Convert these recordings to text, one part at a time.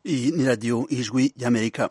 Iyi ni radiyo ijwi ry'amerika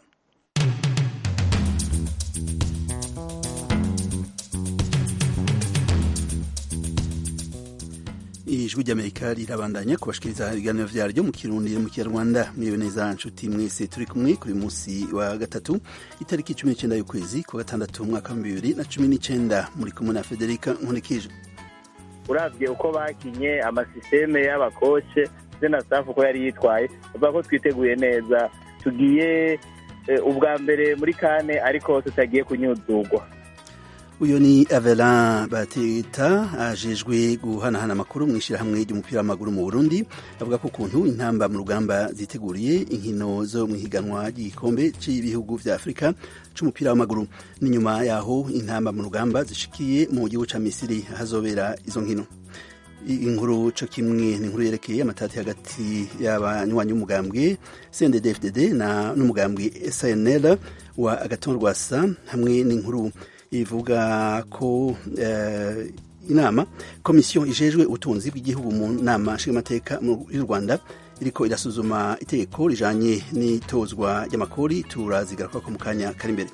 ijwi ry'amerika rirabandanya kubashikiriza ibiganiro vyaryo mu kirundi mu kinyarwanda mwiwe neza nshuti mwese turi kumwe kuri musi wa gatatu itariki cumi n'icenda y'ukwezi kwa gatandatu umwaka wa bibiri na cumi n'icenda muri kumwe na federika nkunikije uravye uko bakinye amasisiteme y'abakoce ndetse na safu uko yari yitwaye bavuga ko twiteguye neza tugiye ubwa mbere muri kane ariko tutagiye kunyuzugwa uyu ni Avelin Bateta ajejwe guhanahana amakuru mu ishyirahamwe ry'umupira w'amaguru mu Burundi avuga ko ukuntu intamba mu rugamba ziteguriye inkino zo mu higanwa ry'igikombe cy'ibihugu vya Afurika c'umupira w'amaguru n'inyuma yaho intamba mu rugamba zishikiye mu gihugu ca Misiri ahazobera izo nkino inkuru co kimwe ni inkuru yerekeye amatati hagati y'abanywanyi b'umugambwe CNDD-FDD na n'umugambwe SNL wa Agathon Rwasa hamwe n'inkuru ivuga ko uh, inama komisiyo ijejwe ubutunzi bw'igihugu mu nama nshingamateka y'u Rwanda iriko irasuzuma itegeko rijanye n'itozwa ry'amakori turazigaruka ko mu kanya kari imbere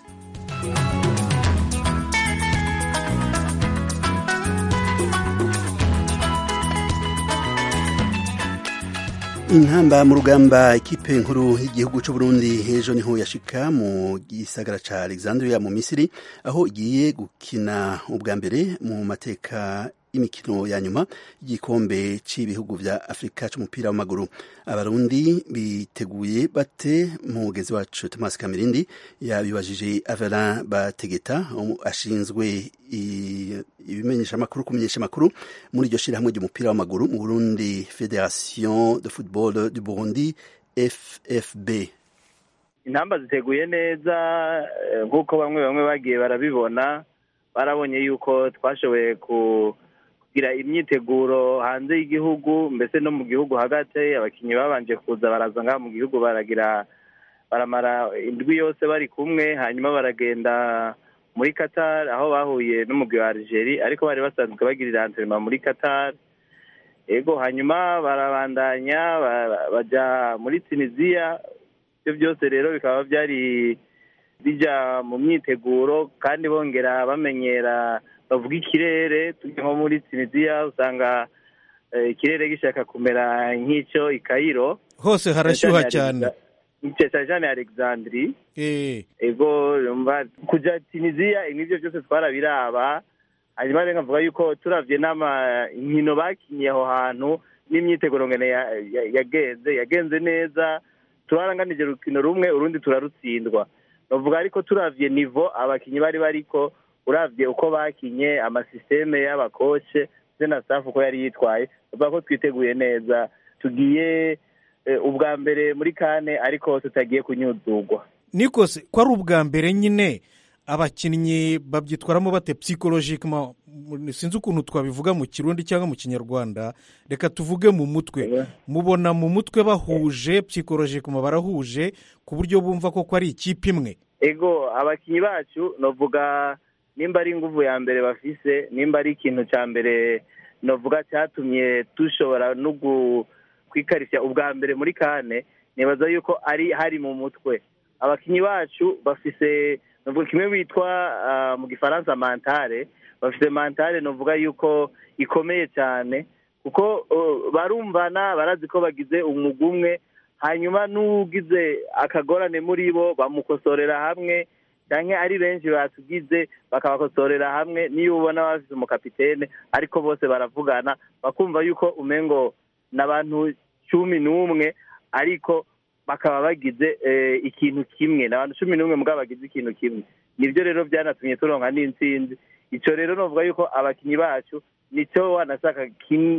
intamba mu rugamba ikipe nkuru y'igihugu cy'u Burundi ejo niho yashika mu gisagara ca Alexandria mu Misiri aho igiye gukina ubwa mbere mu mateka y'imikino ya nyuma y'igikombe cy'ibihugu vya Afrika c'umupira w'amaguru abarundi biteguye bate mugezi wacu Thomas Kamirindi yabibajije Avelin Bategeta ashinzwe ibimenyesha amakuru kumenyesha amakuru muri iryo shirahamwe ry'umupira w'amaguru mu Burundi Federation de Football du Burundi FFB intamba ziteguye neza nk'uko bamwe bamwe bagiye barabibona barabonye yuko twashoboye ku kugira imyiteguro hanze y'igihugu mbese no mu gihugu hagati abakinnyi babanje kuza baraza ngaha mu gihugu baragira baramara indwi yose bari kumwe hanyuma baragenda muri Qatar aho bahuye n'umugwi wa Algeria ariko bari basanzwe bagirira antrenema muri Qatar ego hanyuma barabandanya baja muri Tunisia ibyo byose rero bikaba byari bija mu myiteguro kandi bongera bamenyera bavuga ikirere tujya nko muri Tunisia usanga ikirere gishaka kumera nk'icyo i Cairo hose harashyuha cyane cyane Alexandri ego kuja Tunisia ibyo byose twarabiraba hanyuma rero nkavuga yuko turavye n'ama inkino bakinye aho hantu n'imyiteguro ngene yagenze yagenze neza turaranganije urukino rumwe urundi turarutsindwa bavuga ariko turavye nivo abakinyi bari bariko uravye uko bakinye amasisiteme y'abakoce ndetse na safu uko yari yitwaye bavuga ko twiteguye neza tugiye ubwa mbere muri kane ariko tutagiye kunyuzugwa nikose ko ari ubwa mbere nyine abakinnyi babyitwaramo bate psychologically sinzi ukuntu twabivuga mu kirundi cyangwa mu kinyarwanda reka tuvuge mu mutwe mubona mu mutwe bahuje psychologically barahuje ku buryo bumva ko ari ikipe imwe ego abakinnyi bacu novuga nimba ari inguvu ya mbere bafise nimba ari ikintu cya mbere novuga cyatumye dushobora no kwikarishya ubwa mbere muri kane nibaza yuko ari hari mu mutwe abakinnyi bacu bafise novuga kimwe bitwa mu gifaransa mantare bafite mantare novuga yuko ikomeye cyane kuko barumvana barazi ko bagize umwuga umwe hanyuma n'ugize akagorane muri bo bamukosorera hamwe cyangwa ari benshi batugize bakabakosorera hamwe niyo ubona bafite umukapitene ariko bose baravugana bakumva yuko umengo ni abantu cumi n'umwe ariko bakaba bagize ikintu kimwe ni abantu cumi n'umwe mugabo bagize ikintu kimwe nibyo rero byanatumye turonka n'intsinzi icyo rero navuga yuko abakinnyi bacu nicyo wanashaka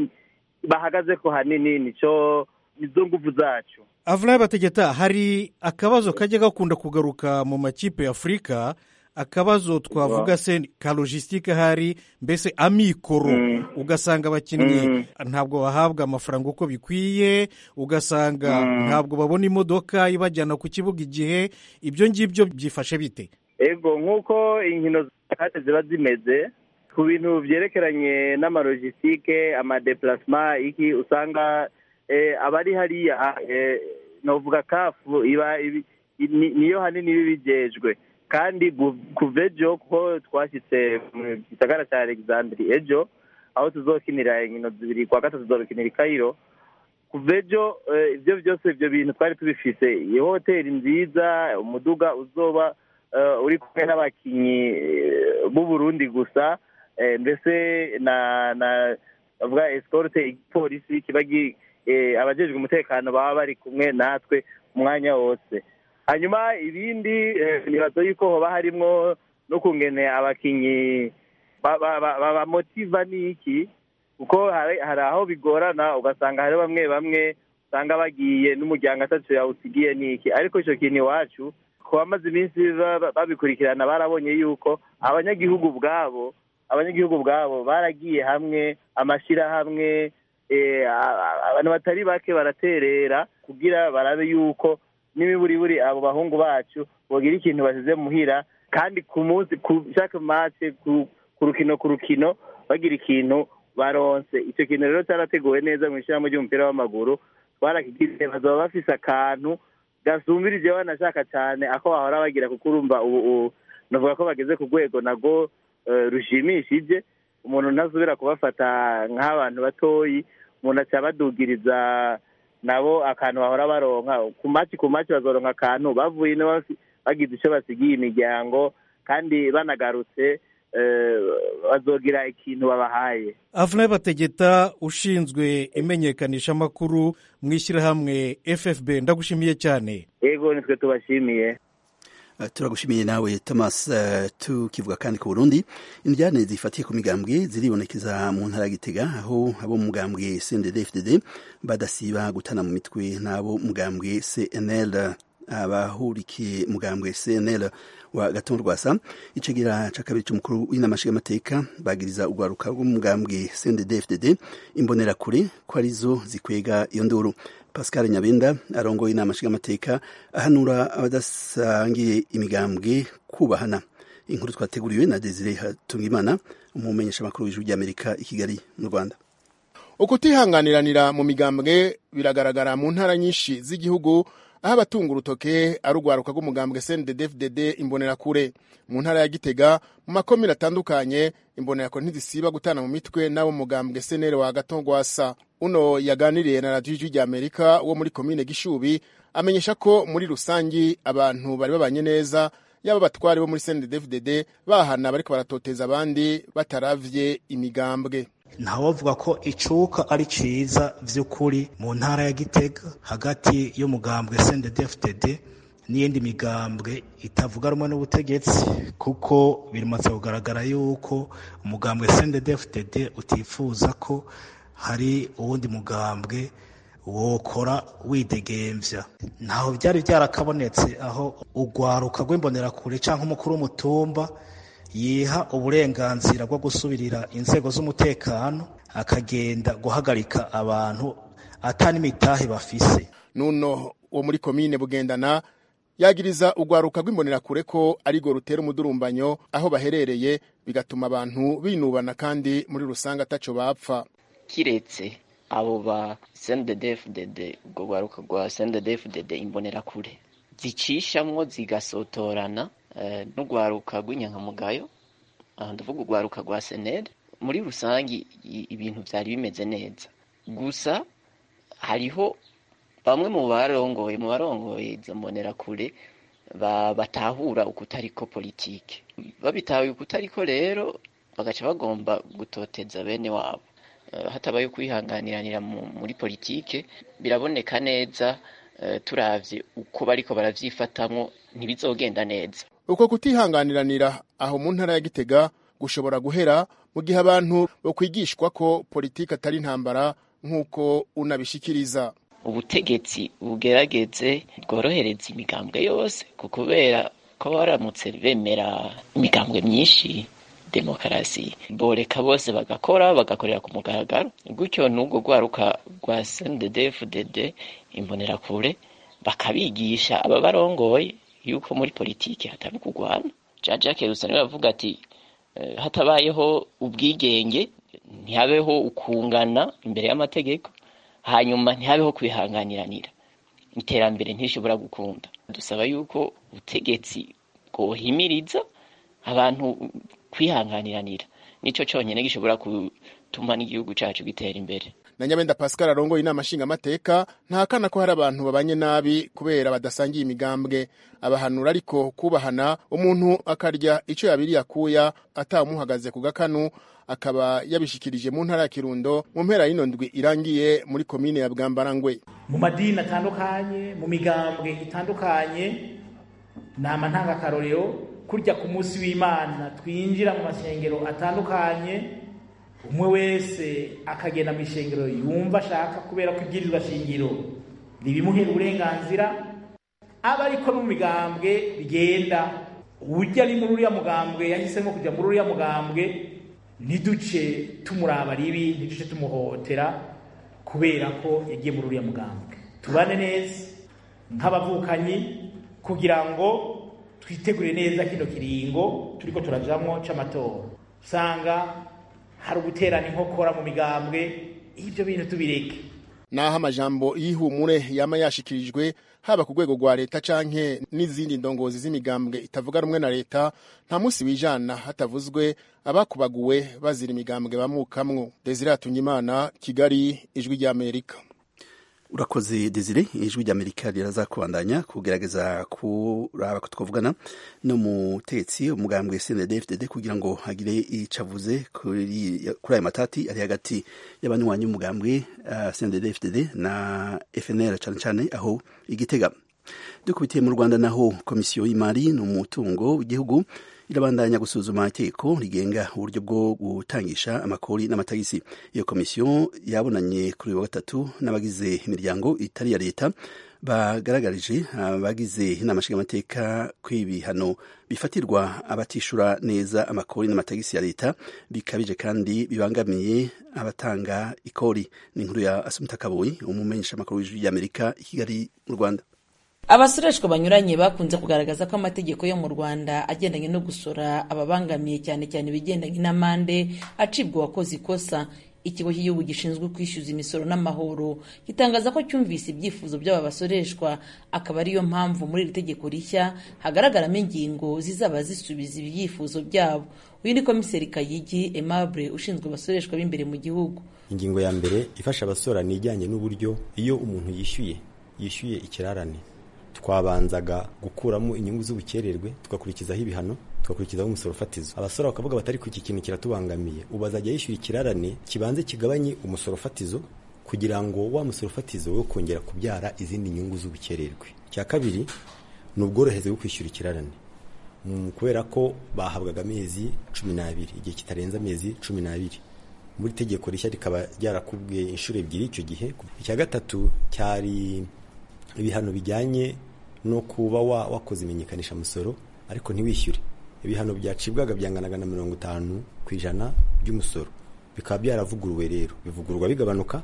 bahagaze ko hanini nicyo nizo nguvu zacu avulayi bategeta hari akabazo kajya gakunda kugaruka mu makipe ya afurika akabazo twavuga se ka logisitike hari mbese amikoro ugasanga abakinnyi ntabwo bahabwa amafaranga uko bikwiye ugasanga ntabwo babona imodoka ibajyana ku kibuga igihe ibyo ngibyo byifashe bite ego nk'uko inkino zacu ziba zimeze ku bintu byerekeranye n'amalogistike amadeparasima iki usanga abari hariya novuga kafu iba ibi- ni- niyo hanini iba ibijejwe kandi gu- kuva ejo ko twashyitse mu gisagara cya alexandri ejo aho tuzokinira inkino zibiri kwa gatatu tuzokinira i kayiro kuva ejo eh, ibyo byose ibyo bintu twari tubifise iyi hoteli nziza umuduga uzoba eh, uri kumwe n'abakinyi eh, b'u Burundi gusa eh, mbese na na bavuga escorte igipolisi kiba gi- eh, abajejwe umutekano baba bari kumwe natwe umwanya wose hanyuma ibindi eh, nibaza yuko hoba harimwo no kungene abakinyi ba- ba- ba- babamotiva n'iki kuko hari hari aho bigorana ugasanga hari bamwe bamwe usanga bagiye n'umuryango atatu yawusigiye n'iki ariko icyo kintu iwacu ku bamaze iminsi ba- ba- babikurikirana barabonye yuko abanyagihugu ubwabo abanyagihugu ubwabo baragiye hamwe amashyirahamwe eh, a- a- abantu batari bake baraterera kugira barabe yuko n'imiburiburi abo bahungu bacu bogira ikintu basize muhira kandi ku munsi ku chaque match ku ku rukino ku rukino bagira ikintu baronse icyo kintu rero cyarateguwe neza mu ishyirahamwe ry'umupira w'amaguru twarakigize bazaba bafise akantu gasumbirije banashaka cyane ako bahora bagira kuko urumva ubu ubu navuga ko bageze ku rwego nago eh, rushimishije umuntu ntazubira kubafata nk'abantu batoyi umuntu aca badugiriza nabo akantu bahora baronka ku maci ku maci bazoronka akantu bavuye ino bafi- bagize icyo basigiye imiryango kandi banagarutse eh, bazogira ikintu babahaye avuna bategeta ushinzwe imenyekanishamakuru mu ishyirahamwe ffb ndagushimiye cyane ego nitwe tubashimiye Uh, turagushimiye nawe thomas uh, tukivuga kandi ku burundi indyane zifatiye ku migambwe ziribonekeza mu ntara ya gitega aho abo mu mugambwe cndd fdd badasiba gutana mu mitwe n'abo mugambwe cnl abahurikiye mugambwe cnl wa gatongo rwasa icegera ca kabiri c'umukuru w'inama nshingamateka bagiriza urwaruka rw'umugambwe cndd fdd imbonerakure ko arizo zikwega iyo nduru pascal nyabenda arongoye inama nshingamateka ahanura abadasangiye imigambwe kubahana inkuru twateguriwe na desire hatungimana umumenyeshamakuru w'ijwi ry'amerika i kigali mu rwanda ukutihanganiranira mu migambwe biragaragara mu ntara nyinshi z'igihugu aho abatunga urutoke ari urwaruka rw'umugambwe cndd imbonerakure mu ntara ya gitega mu makomine atandukanye imbonerakure ntizisiba gutana mu mitwe n'abo mugambwe senere wa gatongwasa uno yaganiriye na radiyo ijwi ry'amerika wo muri komine gishubi amenyesha ko muri rusangi abantu bari babanye neza yaba abatwari bo muri cndd bahana bariko baratoteza abandi bataravye imigambwe ntawavuga ko icuka ari ciza vy'ukuri mu ntara ya gitega hagati y'umugambwe cndd n'iyindi migambwe itavuga rumwe n'ubutegetsi kuko bimaze kugaragara yuko umugambwe cndd utifuza ko hari uwundi mugambwe wokora widegemvya ntaho byari byarakabonetse aho urwaruka rw'imbonerakure canke umukuru w'umutumba yiha uburenganzira bwo gusubirira inzego z'umutekano akagenda guhagarika abantu atanimitahe bafise nuno wo muri komine bugendana yagiriza urwaruka rw'imbonerakure ko arirwo rutera umudurumbanyo aho baherereye bigatuma abantu binubana kandi muri rusange ataco bapfa kiretse abo ba CNDD-FDD ubwo rwaruka rwa CNDD-FDD imbonerakure zicishamwo zigasotorana eh, n'urwaruka rw'inyankamugayo aha ndavuga urwaruka rwa senere muri rusange i- ibintu vyari bimeze neza gusa hariho bamwe mu barongoye mu barongoye izo mbonerakure ba- batahura ukutariko politike babitahuye ukutariko rero bagaca bagomba gutoteza bene wabo Eh, hatabaye kwihanganiranira mu- muri politike biraboneka neza eh, turavye uko bariko baravyifatamwo ntibizogenda neza uko kutihanganiranira aho mu ntara ya gitega gushobora guhera mu gihe abantu bokwigishwa ko politike atari intambara nk'uko unabishikiriza ubutegetsi bugerageze bworohereza imigambwe yose ku kubera ko baramutse bemera imigambwe myinshi demokarasi boreka bose bagakora bagakorera ku mugaragaro gutyo n'ubwo rwaruka rwa CNDD-FDD imbonerakure bakabigisha ababarongoye yuko muri politiki hatari ukugwana Jean Jacques Rusani bavuga ati eh, hatabayeho ubwigenge ntihabeho ukungana imbere y'amategeko hanyuma ntihabeho kwihanganiranira iterambere ntishobora gukunda dusaba yuko ubutegetsi bwohimiriza abantu kwihanganiranira nico cyonyine gishobora gutuma n'igihugu cyacu gitera imbere na nyabenda pascal arongoye inama nshingamateka ntahakana ko hari abantu babanye nabi kubera badasangiye imigambwe abahanura ariko kubahana umuntu akarya icyo yabiriye akuya atamuhagaze ku gakanu akaba yabishikirije mu ntara ya kirundo mu mpera y'ino ndwi irangiye muri komine ya bwambarangwe mu madini atandukanye mu migambwe itandukanye nama ntangakarorero kurya ku munsi w'imana twinjira mu masengero atandukanye umwe wese akagenda mu ishengero yumva ashaka kubera ko ibwirizwa shingiro ribimuhera uburenganzira aba ariko no mu migambwe bigenda ujya ari muri uriya mugambwe yahisemo kujya muri uriya mugambwe ntiduce tumuraba ribi ntiduce tumuhotera kubera ko yagiye muri uriya mugambwe tubane neza nk'abavukanyi kugira ngo twitegure neza kino kiringo turiko turajamwo c'amatora usanga hari uguterana inkokora mu migambwe ibyo bintu tubireke naho amajambo y'ihumure yama yashikirijwe haba ku rwego rwa leta canke n'izindi ndongozi z'imigambwe itavuga rumwe na leta nta munsi wijana hatavuzwe abakubaguwe bazira imigambwe bamukamwo desire Hatungimana kigali ijwi ry'amerika urakoze desire ijwi ry'amerika riraza kubandanya kugerageza kuraba ko twavugana no mutetsi umugambwe cndfdd kugira ngo hagire ico avuze kuri ayo matati ari hagati y'abanywanyi b'umugambwe uh, cndfdd na fnr cane cane aho igitega dukubitiye mu rwanda naho komisiyo y'imari n'umutungo w'igihugu irabandanya gusuzuma itegeko rigenga uburyo bwo gutangisha amakori n'amatagisi iyo komisiyo yabonanye kuri uyu wa gatatu n'abagize imiryango itari iya leta bagaragarije abagize inama nshingamateka ko ibihano bifatirwa abatishura neza amakori n'amatagisi ya leta bikabije kandi bibangamiye abatanga ikori ni inkuru ya asumita kaboyi umumenyesha amakuru w'ijwi ry'amerika i kigali mu rwanda abasoreshwa banyuranye bakunze kugaragaza ko amategeko yo mu rwanda agendanye no gusora ababangamiye cyane cyane ibigendanye n'amande acibwa uwakoze ikosa ikigo cy'igihugu gishinzwe kwishyuza imisoro n'amahoro gitangaza ko cyumvise ibyifuzo by'aba basoreshwa akaba ariyo mpamvu muri iri tegeko rishya hagaragaramo ingingo zizaba zisubiza ibyifuzo byabo uyu ni komiseri kayigi aimable ushinzwe abasoreshwa b'imbere mu gihugu ingingo ya mbere ifasha abasora ni ijyanye n'uburyo iyo umuntu yishyuye yishyuye ikirarane twabanzaga gukuramo inyungu z'ubukererwe tugakurikizaho ibihano tugakurikizaho umusoro fatizo abasora bakavuga batari ku iki kintu kiratubangamiye ubu azajya yishyura ikirarane kibanze kigabanye umusoro fatizo kugira ngo wa musoro fatizo wo kongera kubyara izindi nyungu z'ubukererwe icya kabiri ni ubworohereze bwo kwishyura ikirarane kubera ko bahabwaga amezi cumi n'abiri igihe kitarenze amezi cumi n'abiri muri tegeko rishya rikaba ryarakubwiye inshuro ebyiri icyo gihe icya gatatu cyari ibihano bijyanye no kuba wakoze imenyekanisha musoro ariko ntiwishyure ibihano byacibwaga byanganaga na mirongo itanu ku ijana by'umusoro bikaba byaravuguruwe rero bivugururwa bigabanuka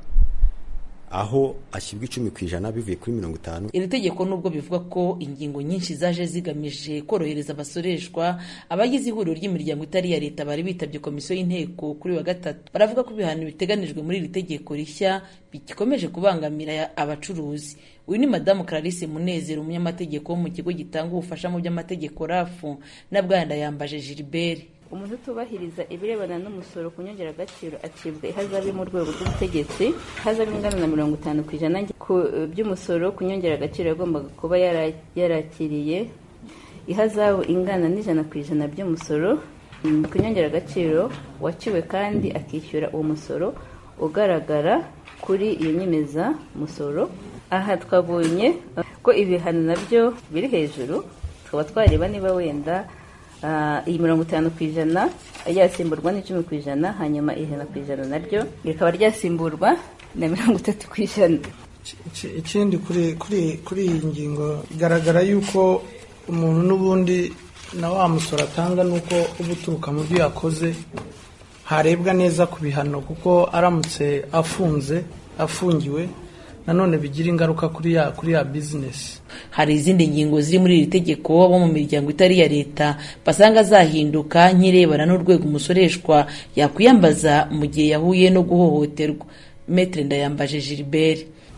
aho ashyirwa icumi ku ijana bivuye kuri mirongo itanu iri tegeko nubwo bivuga ko ingingo nyinshi zaje zigamije korohereza abasoreshwa abagize ihuriro ry'imiryango itari iya leta bari bitabye komisiyo y'inteko kuri wa gatatu baravuga ko ibihano biteganijwe muri iri tegeko rishya bikomeje kubangamira abacuruzi uyu ni madamu clarisse munezero umunyamategeko wo mu kigo gitanga ubufasha mu by'amategeko rafu na bwana yambaje gilbert umuntu utubahiriza ibirebana n'umusoro ku nyongeragaciro acibwa ihazabu mu rwego rw'ubutegetsi ihazabu ingana na mirongo itanu ku ijana by'umusoro ku nyongeragaciro yagombaga kuba yarakiriye ihazabu ingana n'ijana ku ijana by'umusoro ku nyongeragaciro waciwe kandi akishyura uwo musoro ugaragara kuri iyo nyemezamusoro aha twabonye ko ibihano nabyo biri hejuru tukaba twareba niba wenda iyi mirongo itanu ku ijana ryasimburwa n'icumi ku ijana hanyuma ijana ku ijana naryo rikaba ryasimburwa na mirongo itatu ku ijana ikindi kuri iyi ngingo bigaragara yuko umuntu n'ubundi na wa musoro atanga nuko uba uturuka mu byo yakoze harebwa neza ku bihano kuko aramutse afunze afungiwe nanone bigira ingaruka kuri ya kuri ya bizinesi hari izindi ngingo ziri muri iri tegeko abo mu miryango itari iya leta basanga zahinduka nk'irebana n'urwego umusoreshwa yakwiyambaza mu gihe yahuye no guhohoterwa metere ndayambaje gilbert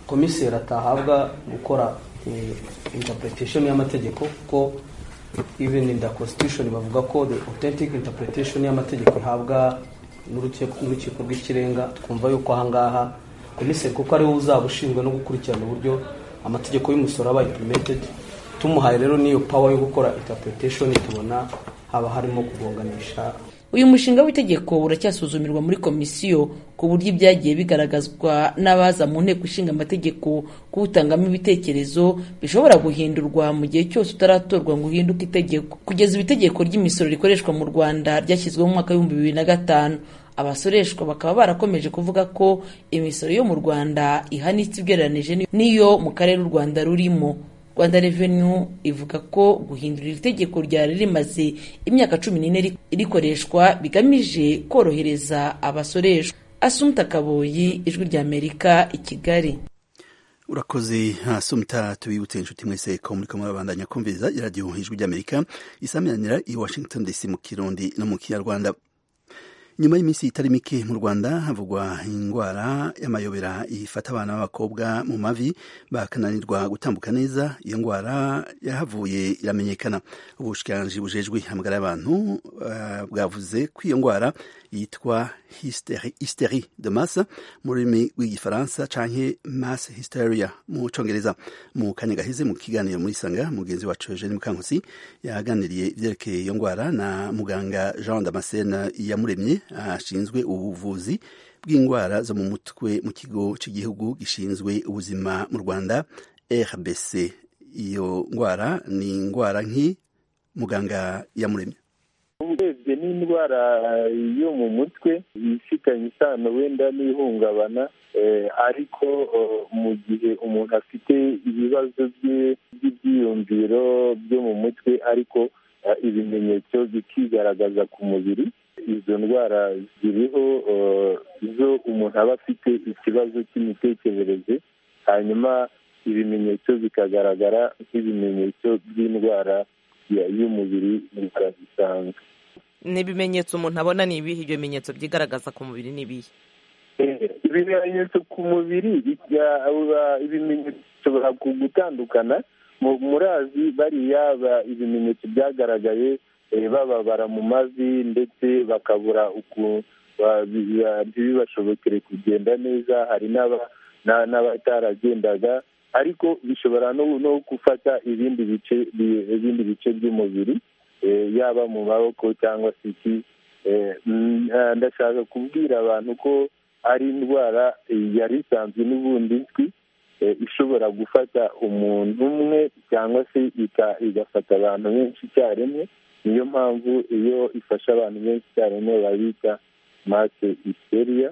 komiseri atahabwa gukora interpretation y'amategeko kuko even in the constitution bavuga ko the authentic interpretation y'amategeko ihabwa n'urukiko rw'ikirenga twumva yuko ahangaha komiseri kuko ariwe uzaba ushinzwe no gukurikirana uburyo amategeko y'umusoro aba implemented tumuhaye rero n'iyo power yo gukora interpretation tubona haba harimo kugonganisha uyu mushinga w'itegeko uracyasuzumirwa muri komisiyo ku buryo ibyagiye bigaragazwa n'abaza mu nteko ishinga amategeko kuwutangamo ibitekerezo bishobora guhindurwa mu gihe cyose utaratorwa ngo uhinduke itegeko kugeza ubu itegeko ry'imisoro rikoreshwa mu rwanda ryashyizweho mu mwaka w'ibihumbi bibiri na gatanu abasoreshwa bakaba barakomeje kuvuga ko imisoro yo mu rwanda ihanitse ugereranije n'iyo mu karere u rwanda rurimo rwanda revenu ivuga ko guhindura iri tegeko ryari rimaze imyaka cumi n'ine rikoreshwa bigamije korohereza abasoreshwa asumta kaboyi ijwi ry'amerika i kigali urakoze asumta tubibutse inshuti mwese ko muri kumwe babandanya kumviriza iradiyo ijwi ry'amerika isaminanira i washington dc mu kirundi no mu kinyarwanda nyuma y'iminsi itari mike mu rwanda havugwa indwara y'amayobera ifata abana b'abakobwa mu mavi bakananirwa gutambuka neza iyo ndwara yahavuye iramenyekana ubushikiranganji bujejwe hamagara y'abantu uh, bwavuze ko iyo ndwara yitwa hysteri de masse mu rurimi rw'igifaransa canke mass hysteria mu congereza mu kanya gaheze mu kiganiro muri sanga mugenzi wacu Eugene Mukankusi yaganiriye ivyerekeye iyo ndwara na muganga Jean Damascene Iyamuremye ashinzwe ubuvuzi bw'indwara zo mu mutwe mu kigo cy'igihugu gishinzwe ubuzima mu Rwanda RBC iyo ndwara ni indwara nki muganga Iyamuremye urebye n'indwara yo mu mutwe ifitanye isano wenda n'ihungabana ariko mu gihe umuntu afite ibibazo by'ibyiyumviro byo mu mutwe ariko ibimenyetso bikigaragaza ku mubiri izo ndwara ziriho zo umuntu aba afite ikibazo cy'imitekerereze hanyuma ibimenyetso bikagaragara nk'ibimenyetso by'indwara y'umubiri indwara zisanzwe ni ibimenyetso umuntu abona ni ibihe ibyo bimenyetso byigaragaza ku mubiri ni ibihe ibimenyetso ku mubiri ibimenyetso bishobora gutandukana murazi bariya ibimenyetso byagaragaye bababara mu mavi ndetse bakabura ntibibashobokere kugenda neza hari n'abataragendaga ariko bishobora no gufata ibindi bice ibindi bice by'umubiri yaba mu maboko cyangwa se iki ndashaka kubwira abantu ko ari indwara yari isanzwe n'ubundi nzwi ishobora gufata umuntu umwe cyangwa se igafata abantu benshi icyarimwe niyo mpamvu iyo ifashe abantu benshi icyarimwe babita mase isteriya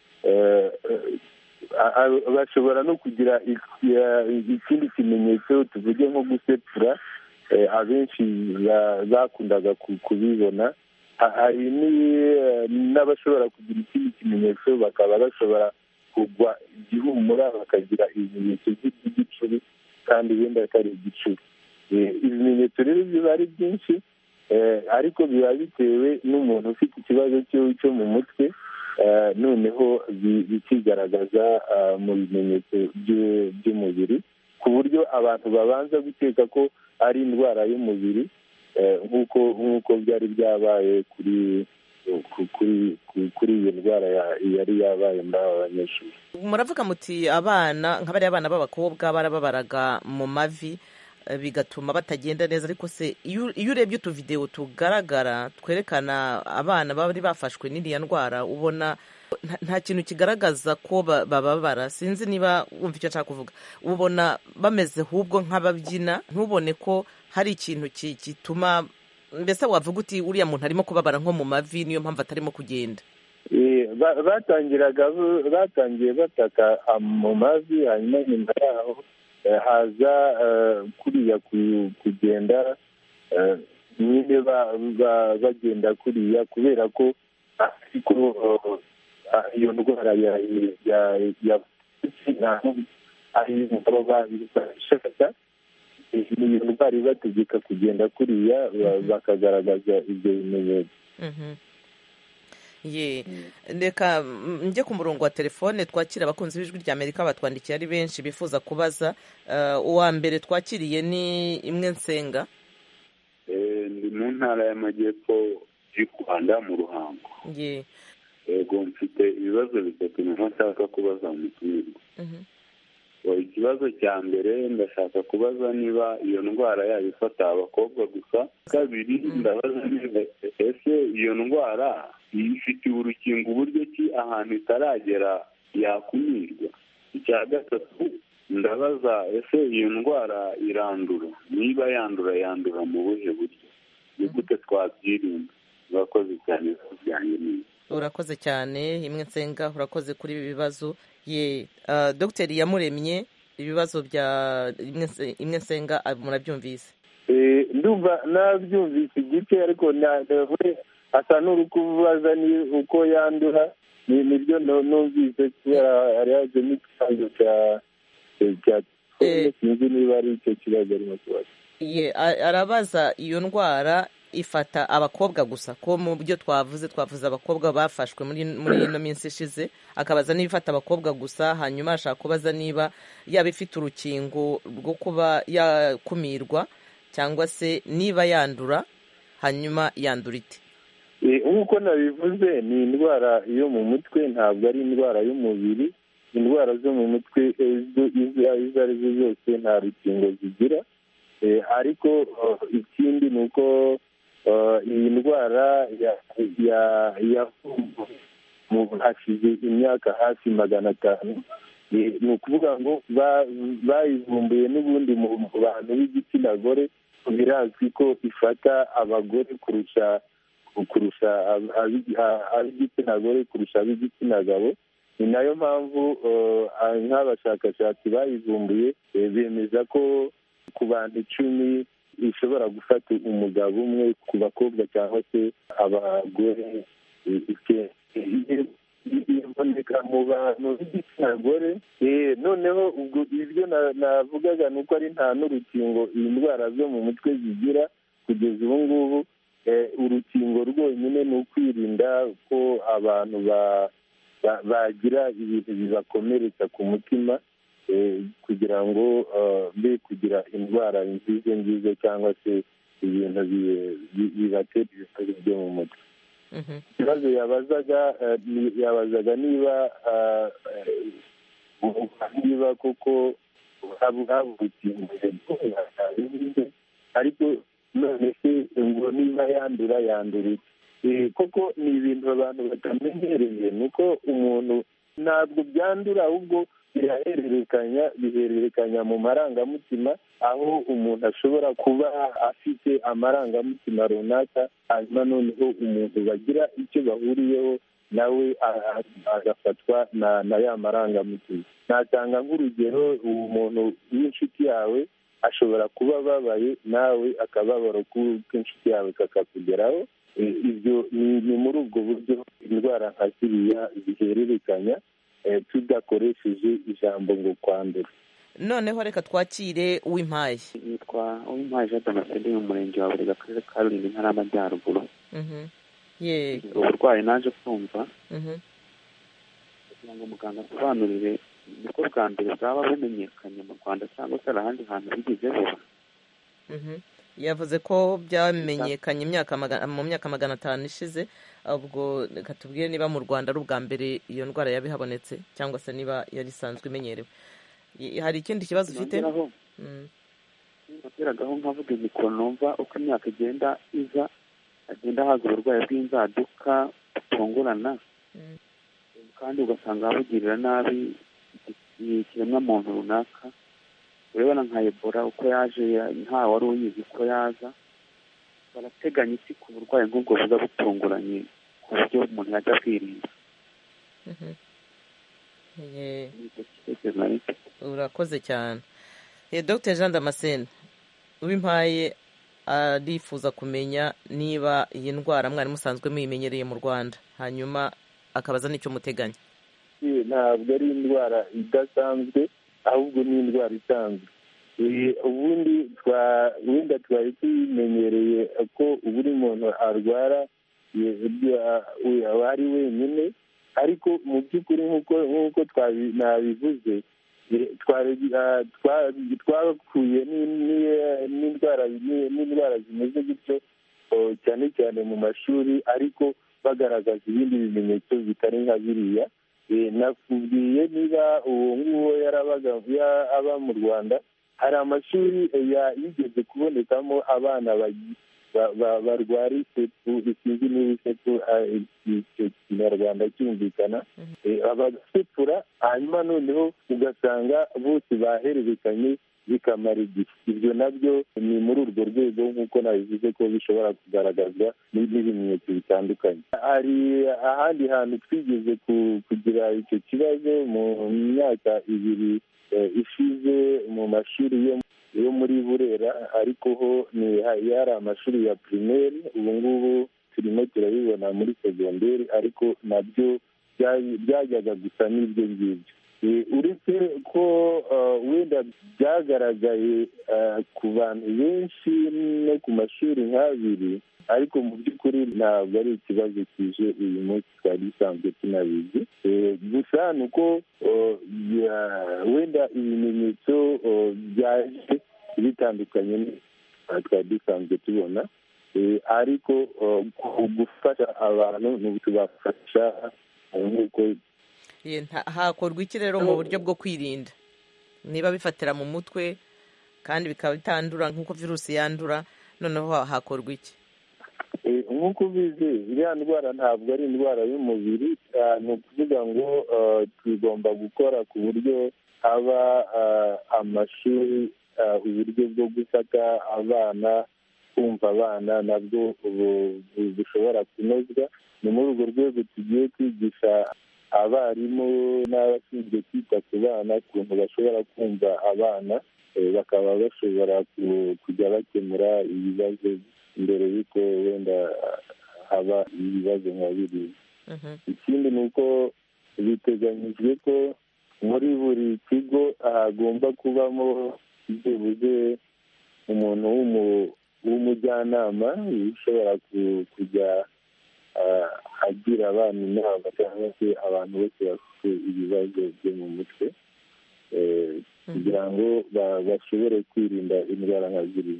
bashobora no kugira ikindi kimenyetso tuvuge nko gusepfura abenshi bakundaga kubibona hari n'abashobora kugira ikindi kimenyetso bakaba bashobora kugwa igihumura bakagira ibimenyetso by'igicuri kandi wenda atari igicuri ibimenyetso rero biba ari byinshi ariko biba bitewe n'umuntu ufite ikibazo cyo mu mutwe noneho bikigaragaza mu bimenyetso by'umubiri ku buryo abantu babanza guteka ko ari indwara y'umubiri nk'uko nk'uko byari byabaye kuri kuri iyo ndwara yari yabaye muri aba banyeshuri muravuga muti abana nka bariya abana b'abakobwa barababaraga mu mavi bigatuma batagenda neza ariko se iyo urebye utuvidewo tugaragara twerekana abana bari bafashwe n'iriya ndwara ubona nta kintu kigaragaza ko bababara sinzi niba wumva icyo nshaka kuvuga ubona bameze ahubwo nk'ababyina ntubone ko hari ikintu gituma mbese wavuga uti uriya muntu arimo kubabara nko mu mavi niyo mpamvu atarimo kugenda batangiraga batangiye bataka mu mavi hanyuma nyuma yaho haza kuriya kugenda nyine bagenda kuriya kubera ko ariko iyo ndwara ya ari baba babishaka iyo ndwara ibategeka kugenda kuriya bakagaragaza ibyo bimenyetso ye reka njye ku murongo wa telefone twakira abakunzi b'ijwi rya amerika batwandikiye ari benshi bifuza kubaza uwa mbere twakiriye ni imwe nsenga ndi mu ntara y'amajyepfo y'u rwanda mu ruhango ye yego mfite ibibazo bitatu niho nshaka kubaza umutumirwa ikibazo cya mbere ndashaka kubaza niba iyo ndwara yaba ifata abakobwa gusa kabiri ndabaza niba ese iyo ndwara ifitiye urukingo uburyo ki ahantu itaragera yakumirwa icya gatatu ndabaza ese iyo ndwara irandura niba yandura yandura mu buhe buryo ni gute twabyirinda urakoze cyane byanjye neza urakoze cyane imwe nsenga urakoze kuri ibi bibazo ye dogiteri yamuremye ibibazo bya imwe nsenga murabyumvise ndumva nabyumvise igice ariko nawe asa n'uri kubaza ni uko yandura nibyo numvise kubera hari hajemo ikibazo cya cya sinzi niba ari icyo kibazo arimo kubaza ye arabaza iyo ndwara ifata abakobwa gusa ko mu byo twavuze twavuze abakobwa bafashwe muri ino minsi ishize akabaza niba ifata abakobwa gusa hanyuma ashaka kubaza niba yaba ifite urukingo rwo kuba yakumirwa cyangwa se niba yandura hanyuma yandura ite nk'uko nabivuze ni indwara yo mu mutwe ntabwo ari indwara y'umubiri indwara zo mu mutwe izo ari zo zose nta rukingo zigira ariko ikindi ni uko iyi ndwara hashize imyaka hafi magana atanu ni ukuvuga ngo bayivumbuye n'ubundi mu bantu b'igitsina gore birazwi ko ifata abagore kurusha kurusha ab'igitsina gore kurusha ab'igitsina gabo ni nayo mpamvu nk'abashakashatsi bayivumbuye bemeza ko ku bantu icumi ishobora gufata umugabo umwe ku bakobwa cyangwa se abagore iboneka mu bantu b'igitsina gore noneho ubwo ibyo navugaga ni uko ari nta n'urukingo iyi ndwara zo mu mutwe zigira kugeza ubu ngubu urukingo rwonyine ni ukwirinda ko abantu bagira ibintu bibakomeretsa ku mutima kugira ngo be kugira indwara nziza nziza cyangwa se ibintu bibatera ibibazo byo mu mutwe ikibazo yabazaga yabazaga niba niba koko haba urukingo ariko none se ngo niba yandura yandura koko ni ibintu abantu batamenyereye ni uko umuntu ntabwo byandura ahubwo birahererekanya bihererekanya mu marangamutima aho umuntu ashobora kuba afite amarangamutima runaka hanyuma noneho umuntu bagira icyo bahuriyeho nawe agafatwa na ya marangamutima natanga nk'urugero uwo muntu w'inshuti yawe ashobora kuba ababaye nawe akababaro k'inshuti yawe kakakugeraho ibyo ni muri ubwo buryo indwara nka ziriya zihererekanya tudakoresheje ijambo ngo kwandura noneho reka twakire uw'impaye yitwa uw'impaye jean damascene mu murenge wa burega akarere ka rulindo intara y'amajyaruguru uburwayi naje kumva kugira ngo muganga asobanurire nibwo bwa mbere bwaba bumenyekanye mu rwanda cyangwa se hari ahandi hantu bigeze buba yavuze ko byamenyekanye mu myaka magana atanu ishize ubwo reka tubwire niba mu rwanda ari ubwa mbere iyo ndwara yaba ihabonetse cyangwa se niba yari isanzwe imenyerewe hari ikindi kibazo ufite nageragaho nkavuga imikoro numva uko imyaka igenda iza hagenda haza uburwayi bw'inzaduka butungurana kandi ugasanga bugirira nabi ikiremwamuntu runaka urabona nka ebola uko yaje nta wari uyizi ko yaza barateganya iki ku burwayi nk'ubwo buza butunguranye ku buryo umuntu yajya kwirinda urakoze cyane dr jean damascene uwimpaye arifuza kumenya niba iyi ndwara mwari musanzwe muyimenyereye mu rwanda hanyuma akabaza n'icyo muteganya ntabwo ari indwara idasanzwe ahubwo ni indwara isanzwe ubundi wenda twari tuyimenyereye ko buri muntu arwara aba ari wenyine ariko mu by'ukuri nk'uko nabivuze twakuye n'indwara zimeze gutyo cyane cyane mu mashuri ariko bagaragaza ibindi bimenyetso bitari nka biriya nakubwiye niba uwo nguwo yarabaga aba mu rwanda hari amashuri yigeze kubonekamo abana barwara isepu isinzi niba isepu icyo kinyarwanda cyumvikana bagasepura hanyuma noneho ugasanga bose bahererekanye bikamara igihe ibyo nabyo ni muri urwo rwego nk'uko nabivuze ko bishobora kugaragazwa n'ibimenyetso bitandukanye hari ahandi hantu twigeze kugira icyo kibazo mu myaka ibiri ishize mu mashuri yo muri burera ariko ho ni yari amashuri ya pirimeri ubu ngubu turimo turabibona muri segonderi ariko nabyo byajyaga gusa n'ibyo ngibyo uretse ko wenda byagaragaye ku bantu benshi no ku mashuri nk'abiri ariko mu by'ukuri ntabwo ari ikibazo kije uyu munsi twari dusanzwe tunabizi gusa ni uko wenda ibimenyetso byaje bitandukanye twari dusanzwe tubona ariko gufasha abantu ni ukubafasha nk'uko hakorwa iki rero mu buryo bwo kwirinda niba bifatira mu mutwe kandi bikaba bitandura nk'uko virusi yandura noneho hakorwa iki nk'uko ubizi iriya ndwara ntabwo ari indwara y'umubiri ni ukuvuga ngo tugomba gukora ku buryo haba amashuri uburyo bwo gufata abana kumva abana nabwo bushobora kunozwa ni muri urwo rwego tugiye kwigisha abarimu n'abashinzwe kwita ku bana ukuntu bashobora kumva abana bakaba bashobora kujya bakemura ibibazo mbere y'uko wenda haba ibibazo nka biriya ikindi ni uko biteganyijwe ko muri buri kigo hagomba kubamo byibuze umuntu w'umujyanama ushobora kujya agira abana inama cyangwa se abantu bose bafite ibibazo byo mu mutwe kugira ngo bashobore kwirinda indwara nka ziriya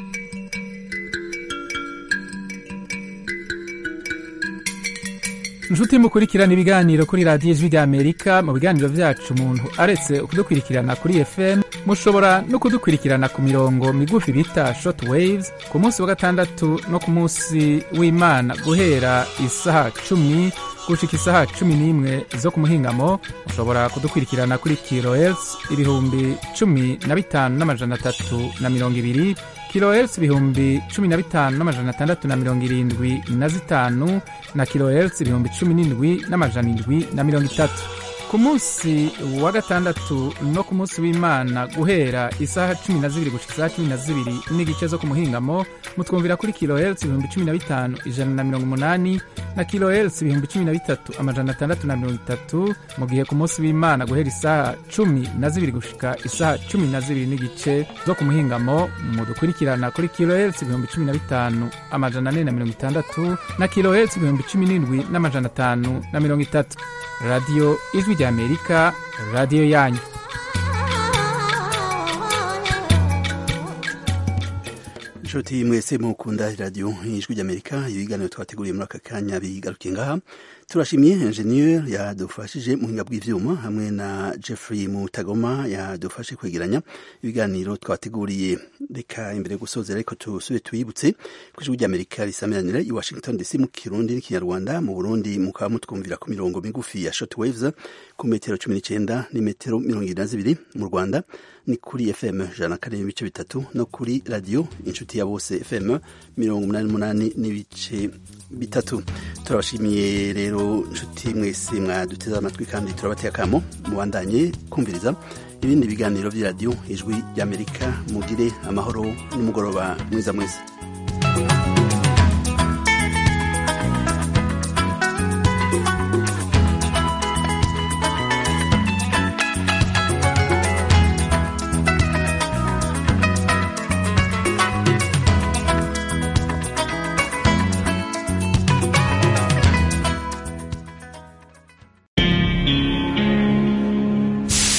inshuti mukurikirana ibiganiro kuri radiyo ijwi ry'amerika mu biganiro byacu umuntu aretse kudukurikirana kuri fm mushobora no kudukurikirana ku mirongo migufi bita short waves ku munsi wa gatandatu no ku munsi w'imana guhera isaha cumi gushika isaha cumi n'imwe zo ku muhingamo mushobora kudukurikirana kuri kilohertz ibihumbi cumi na bitanu n'amajana atatu na mirongo ibiri kilohertz ibihumbi cumi na bitanu n'amajana atandatu na mirongo irindwi na zitanu na kilohertz ibihumbi cumi n'indwi n'amajana indwi na mirongo itatu ku munsi wa gatandatu no ku munsi w'imana guhera isaha cumi na zibiri gushika isaha cumi na zibiri n'igice zo ku muhingamo mutwumvira kuri kilohertz ibihumbi cumi na bitanu ijana na mirongo umunani na kilohertz ibihumbi cumi na bitatu amajana atandatu na mirongo itatu mu gihe ku munsi w'imana guhera isaha cumi na zibiri gushika isaha cumi na zibiri n'igice zo ku muhingamo mudukurikirana kuri kilohertz ibihumbi cumi na bitanu amajana ane na mirongo itandatu na kilohertz ibihumbi cumi n'indwi n'amajana atanu na mirongo itatu radiyo ijwi ry'amerika radiyo yanyu inshuti mwese mukunda radiyo ijwi ry'amerika ibiganiro twateguriye muri aka kanya bigarukiye ngaha turashimye enjeniyeri yadufashije mu buhinga bw'ibyuma hamwe na jeffrey mutagoma yadufashe kwegeranya ibiganiro twateguriye reka imbere yo gusozera ariko tusube tuyibutse ku ijwi ry'amerika risamiranira i washington dc mu kirundi n'ikinyarwanda mu burundi mukaba mutwumvira ku mirongo migufi ya short waves ku metero cumi n'icyenda n'imetero mirongo irindwi na zibiri mu rwanda ni kuri fm ijana na kane n'ibice bitatu no kuri radiyo inshuti ya bose fm mirongo umunani n'umunani n'ibice bitatu turabashimiye rero inshuti mwese mwaduteze amatwi kandi turabateye akamo mubandanye kumviriza ibindi biganiro by'iradiyo ijwi ry'amerika mugire amahoro n'umugoroba mwiza mwese